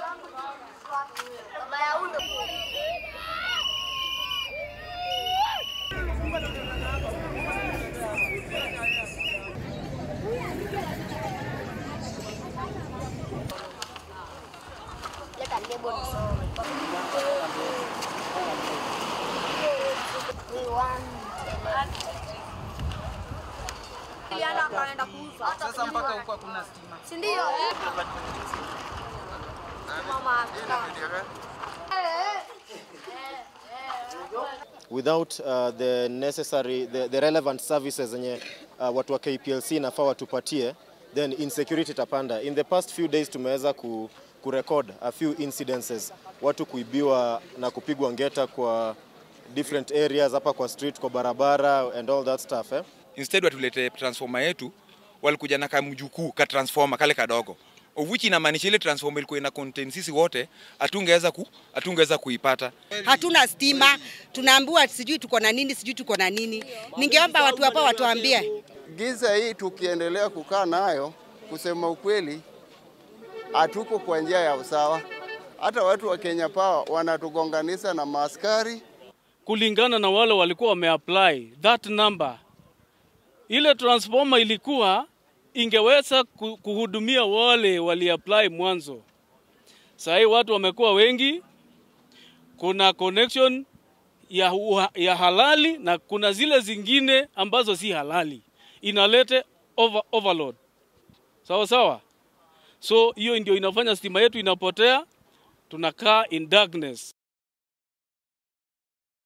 Sasa mpaka huko hakuna stima. Si ndio? Mama. without uh, the necessary the, the relevant services zenye uh, watu wa KPLC nafaa watupatie then insecurity itapanda. In the past few days tumeweza ku, kurecord a few incidences watu kuibiwa na kupigwa ngeta kwa different areas hapa kwa street, kwa barabara and all that stuff eh? instead watulete transformer yetu walikuja na kamjukuu ka transformer kale kadogo of which inamaanisha ile transformer ilikuwa ina contain sisi wote hatungeweza ku, hatungeweza kuipata hatuna stima, tunaambiwa sijui tuko na nini, sijui tuko na nini. Ningeomba watu hapa watuambie. Giza hii tukiendelea kukaa nayo, kusema ukweli, hatuko kwa njia ya usawa. Hata watu wa Kenya Power wanatugonganisha na maaskari. kulingana na wale walikuwa wameapply that number. Ile transformer ilikuwa ingeweza ku- kuhudumia wale waliapply mwanzo. Sasa hii watu wamekuwa wengi, kuna connection ya, uha- ya halali na kuna zile zingine ambazo si halali, inalete over, overload. Sawa sawa. So hiyo ndio inafanya stima yetu inapotea, tunakaa in darkness.